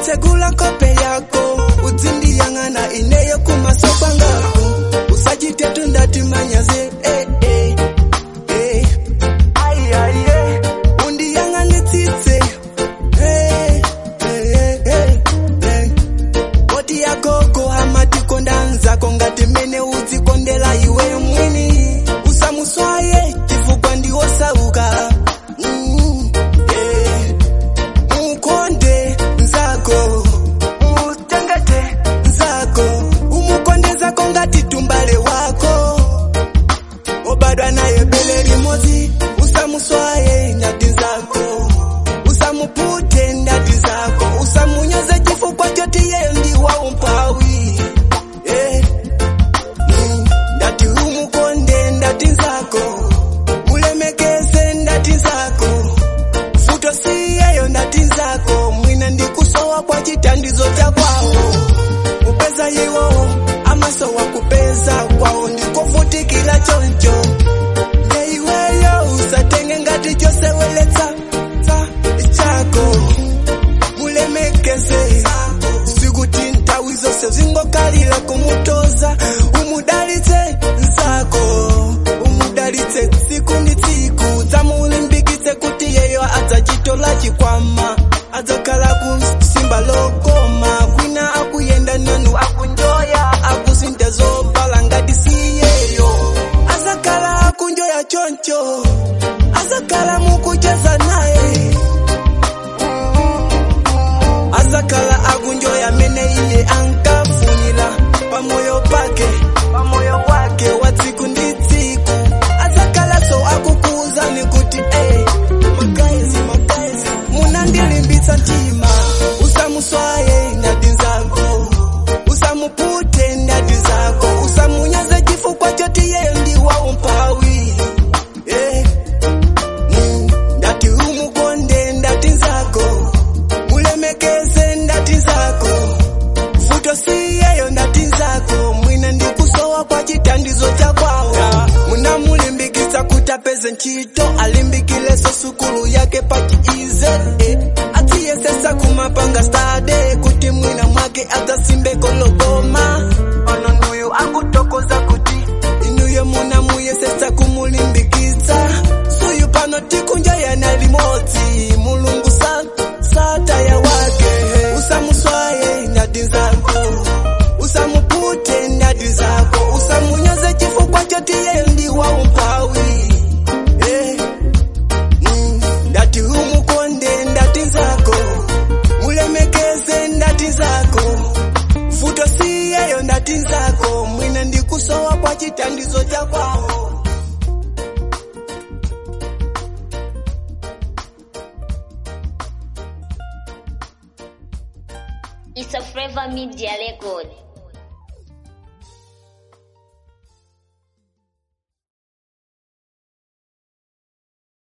tsegula kope yako udzindiyang'ana ineyo kumaso kwangako usachitetu ndati manyaze eh, eh, eh. Ai, ai, eh. undiyang'anitsitse eh, eh, eh, eh. koti yagogo amatikonda nzako ngati mene udzikondela iwe mwini usamuswaye chifukwa ndiwosauka mm, eh. mukonde nzako mutengete nzako umukondezako ngati tumbale wako obadwa naye bele limodzi usamuswaye ndati zako usamupute ndati zako usamunyoze chifukwa choti yeye ndi waumpawi eh. mm, ndati umukonde ndati zako mulemekeze ndati zako futo siyeyo ndati zako mwina ndikusowa kwa chitandizo cha kwawo kupeza iwo amasowa kupeza kwawo ndikofutikira choncho ngeiweyo usatenge ngati choseweletsa tsa chako mulemekeze sikuti nthawi zonse zingokalira kumutoza umudalitse nzako umudalitse tsiku ndi tsiku dzamulimbikitse kuti yeyo adzachitola chikwama adzakhala kusimba lokoma kwina akuyenda nanu akunjoya akusintha zopala ngati siyeyo azakhala akunjoya choncho azakhala mukucheza naye azakhala akunjoya mene iye ankafunira pamoyo pake pamoyo wake wa tsiku ndi tsiku azakhala so akukuuzani kuti eh, magaezi magaezi munandilimbitsa mtima usamuswaye ndati zako usamupute ndati zako usamunyoze chifukwa choti yeye ndi waumpawi eh. Mm, ndati umukonde ndati zako mulemekeze ndati zako futo siyeyo ndati zako mwina ndikusowa kwa chitandizo cha kwawo munamulimbikitsa kuti apeze ntchito alimbikileso sukulu yake pachiize eh. atsiyesesa kumapanga stade kuti mwina mwake adzasimbeko loboma ono nduyu akutokoza kuti inuyo munamuyesesa kumulimbikitsa suyu pano tikunjayana limodzi mulungu sa sataya wake usamuswaye ndati zako usamupute ndati zako usamunyoze chifukwa choti yeye ndi waumpawi eh. mm, ndati umukonde ndati zako mulemekeze ndati zako futo siyeyo ndati zako mwina ndikusowa kwa chitandizo cha kwawo It's a Flavor Media record.